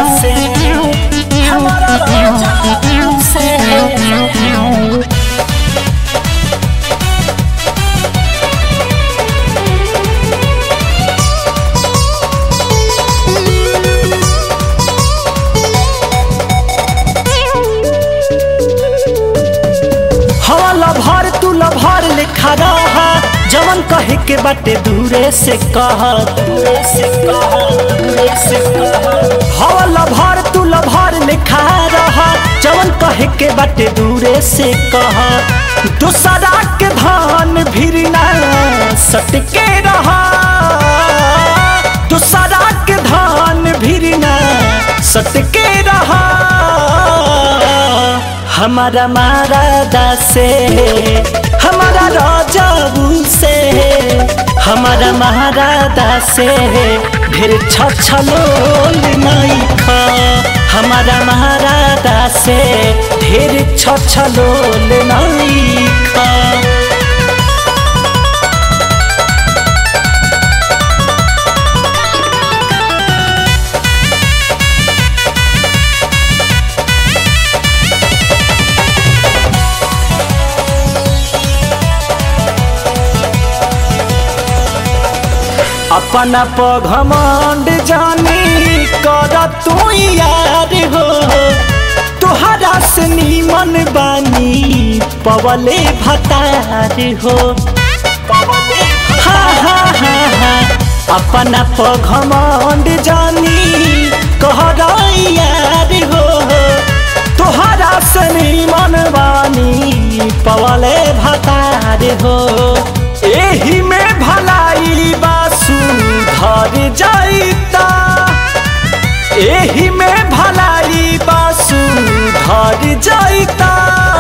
से हमारा राजा से हवा लभर तू लभर लिखा रहा जवन कहे के बाटे दूरे से कह दूरे से कह दूरे से कह हवा लभर तू लभर लिखा रहा जवन कहे के बाटे दूरे से कह दूसरा के धान भिरना सटके रहा दूसरा के धान भिरना सटके रहा हमारा मारा से हमारा राजाबू से हमारा महाराजा से ढेर छछलोल नहीं खा हमारा महाराजा से ढेर छछलोल नहीं खा अपना पघमंड जानी कर तू यार हो तुहरा से नीमन बानी पवले भतार हो हा हा हा हा अपना पघमंड जानी कहर यार हो तुहरा से नीमन बानी पवले भतार हो एही में भलाई बासु धर जाइता एही में भलाई बासु धर जाइता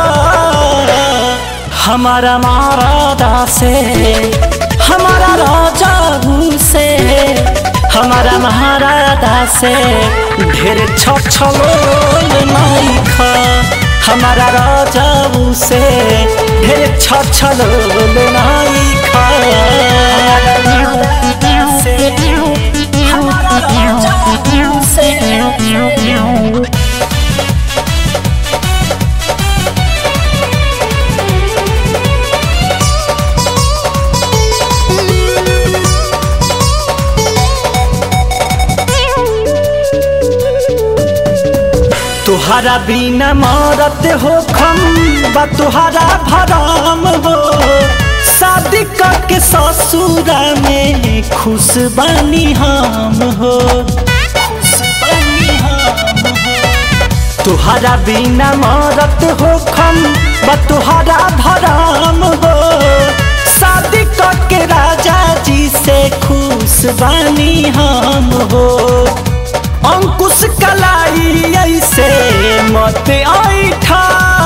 हमारा मारा से हमारा राजा से हमारा महाराजा से ढेर छछलोल नहीं खा हमारा राजा से ढेर छछलोल नहीं खा से हमारा राजा से तुहरा बिना मरत हो खम बा तुहरा भराम हो शादी करके ससुरा में खुश बनी हम हो तुहरा बिना मरत हो खम बा तुहरा भराम हो शादी करके राजा जी से खुश बनी हम हो अंकुश कलाई ऐसे मत ऐठा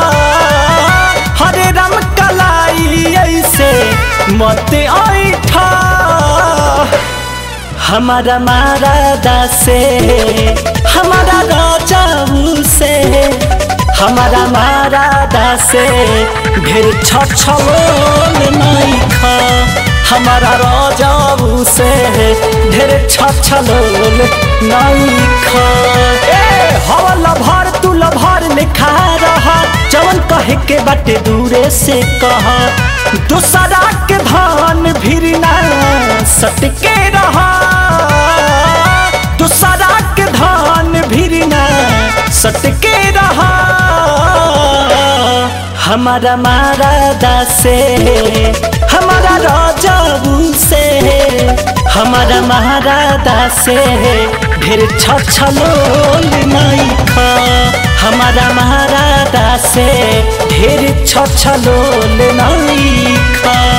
हरे राम कलाई ऐसे मत ऐठा हमारा मारा से हमारा राजा से हमारा मारा से ढेर छछलोल नहीं खा हमारा राजाऊ से ढेर छछलोल नहीं खा ए हवा लभर तू लभर लिखा रहा जवन कहे के बाटे दूरे से कहा दूसरा के धान भिरना सटके रहा दूसरा के धान भिरना सटके रहा हमारा मारा से हमारा राजाऊ से हमारा महाराजा से ढेर छछलोल नहीं खा हमारा महाराजा से ढेर छछलोल नहीं खा